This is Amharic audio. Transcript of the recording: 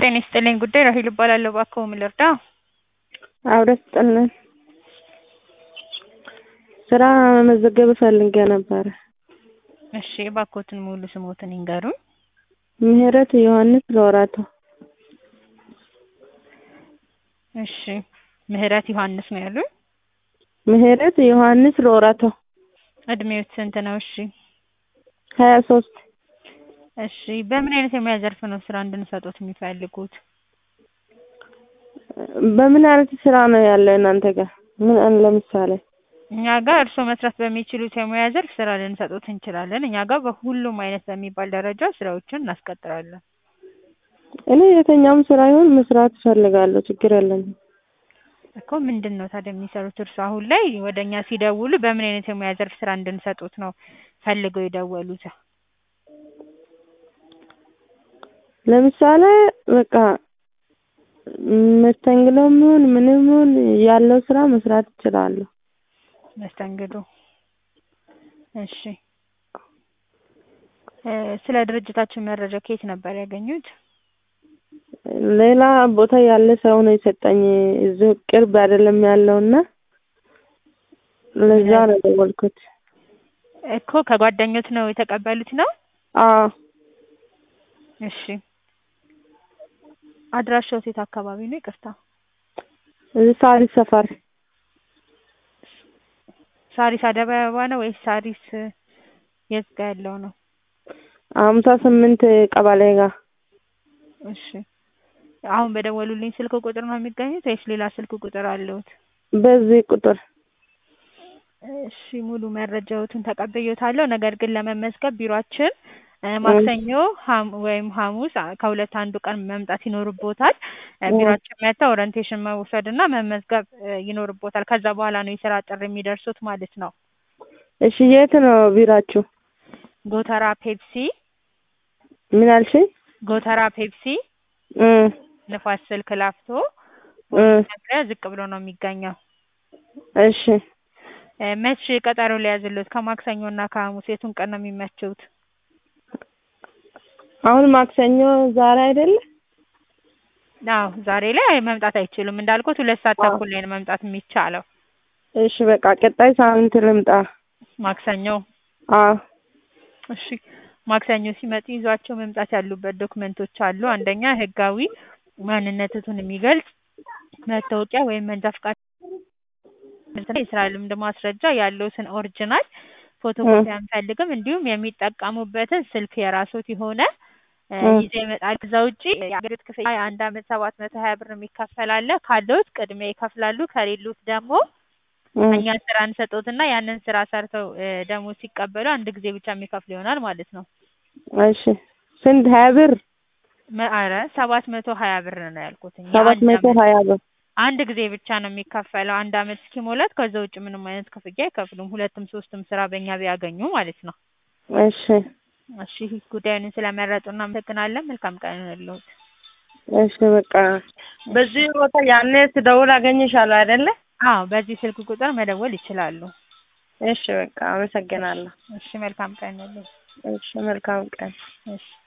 ጤና ይስጥልኝ ጉዳይ ራሔል እባላለሁ። እባክዎ ምን ልርዳ? አብረን ስጥልን ስራ መመዝገብ ፈልጌ ነበረ። እሺ እባክዎትን ሙሉ ስምዎትን ይንገሩኝ? ምህረት ዮሐንስ ሎራቶ። እሺ ምህረት ዮሐንስ ነው ያሉኝ? ምህረት ዮሐንስ ሎራቶ። እድሜዎት ስንት ነው? እሺ ሀያ ሶስት እሺ በምን አይነት የሙያ ዘርፍ ነው ስራ እንድንሰጥዎት የሚፈልጉት? በምን አይነት ስራ ነው ያለ እናንተ ጋር? ምን ለምሳሌ እኛ ጋር እርስዎ መስራት በሚችሉት የሙያ ዘርፍ ስራ ልንሰጥዎት እንችላለን። እኛ ጋር በሁሉም አይነት በሚባል ደረጃ ስራዎችን እናስቀጥራለን። እኔ የትኛውም ስራ ይሁን መስራት እፈልጋለሁ ችግር የለኝም። እኮ ምንድን ነው ታዲያ የሚሰሩት እርስዎ አሁን ላይ ወደ እኛ ሲደውሉ በምን አይነት የሙያ ዘርፍ ስራ እንድንሰጥዎት ነው ፈልገው የደወሉት? ለምሳሌ በቃ መስተንግዶም ይሁን ምንም ይሁን ያለው ስራ መስራት እችላለሁ። መስተንግዶ እሺ ስለ ድርጅታችን መረጃ ከየት ነበር ያገኙት? ሌላ ቦታ ያለ ሰው ነው የሰጠኝ እዚሁ ቅርብ አይደለም ያለው እና ለዛ ነው የደወልኩት። እኮ ከጓደኞት ነው የተቀበሉት ነው? አዎ እሺ አድራሻዎት የት አካባቢ ነው ይቅርታ? እዚህ ሳሪስ ሰፈር ሳሪስ አደባባይ አበባ ነው ወይስ ሳሪስ የት ጋር ያለው ነው? ሀምሳ ስምንት ቀበሌ ጋር እሺ አሁን በደወሉልኝ ስልክ ቁጥር ነው የሚገኙት ወይስ ሌላ ስልክ ቁጥር አለዎት? በዚህ ቁጥር እሺ ሙሉ መረጃዎትን ተቀብዬዎታለሁ። ነገር ግን ለመመዝገብ ቢሯችን ማክሰኞ ወይም ሐሙስ ከሁለት አንዱ ቀን መምጣት ይኖርብዎታል። ቢሯችን መጥተው ኦሪንቴሽን መውሰድ እና መመዝገብ ይኖርብዎታል። ከዛ በኋላ ነው የስራ ጥሪ የሚደርሶት ማለት ነው። እሺ የት ነው ቢሯችሁ? ጎተራ ፔፕሲ ምን አልሽኝ? ጎተራ ፔፕሲ እ ንፋስ ስልክ ላፍቶ እ መግቢያ ዝቅ ብሎ ነው የሚገኘው። እሺ መቼ ቀጠሮ ልያዝልዎት? ከማክሰኞ እና ከሐሙስ የቱን ቀን ነው የሚመችዎት? አሁን ማክሰኞ ዛሬ አይደለ? አዎ ዛሬ ላይ መምጣት አይችሉም። እንዳልኩት ሁለት ሰዓት ተኩል ላይ ነው መምጣት የሚቻለው። እሺ በቃ ቀጣይ ሳምንት ልምጣ። ማክሰኞ አዎ እሺ ማክሰኞ ሲመጡ ይዟቸው መምጣት ያሉበት ዶክመንቶች አሉ። አንደኛ ህጋዊ ማንነትዎን የሚገልጽ መታወቂያ ወይም መንጃ ፍቃድ፣ የስራ ልምድ ማስረጃ ያለዎትን ኦሪጅናል ፎቶኮፒ አንፈልግም። እንዲሁም የሚጠቀሙበትን ስልክ የራስዎት የሆነ ይዘው ይመጣሉ። ከዛ ውጪ የአገልግሎት ክፍያ የአንድ አመት ሰባት መቶ ሀያ ብር የሚከፈል አለ። ካለዎት ቅድሚያ ይከፍላሉ። ከሌሎት ደግሞ እኛ ስራ እንሰጥዎትና ያንን ስራ ሰርተው ደሞዝ ሲቀበሉ አንድ ጊዜ ብቻ የሚከፍሉ ይሆናል ማለት ነው። እሺ ስንት ሀያ ብር? ኧረ ሰባት መቶ ሀያ ብር ነው ያልኩት። ሰባት መቶ ሀያ ብር አንድ ጊዜ ብቻ ነው የሚከፈለው አንድ አመት እስኪሞላት። ከዛ ውጭ ምንም አይነት ክፍያ አይከፍሉም። ሁለትም ሶስትም ስራ በእኛ ቢያገኙ ማለት ነው። እሺ እሺ ጉዳዩን ስለመረጡ እናመሰግናለን። መልካም ቀን ይሁንልዎት። እሺ በቃ በዚህ ቦታ ያኔ ስደውል አገኝሻለሁ አይደለ? አዎ በዚህ ስልክ ቁጥር መደወል ይችላሉ። እሺ በቃ አመሰግናለሁ። እሺ መልካም ቀን ይሁንልዎት። እሺ መልካም ቀን። እሺ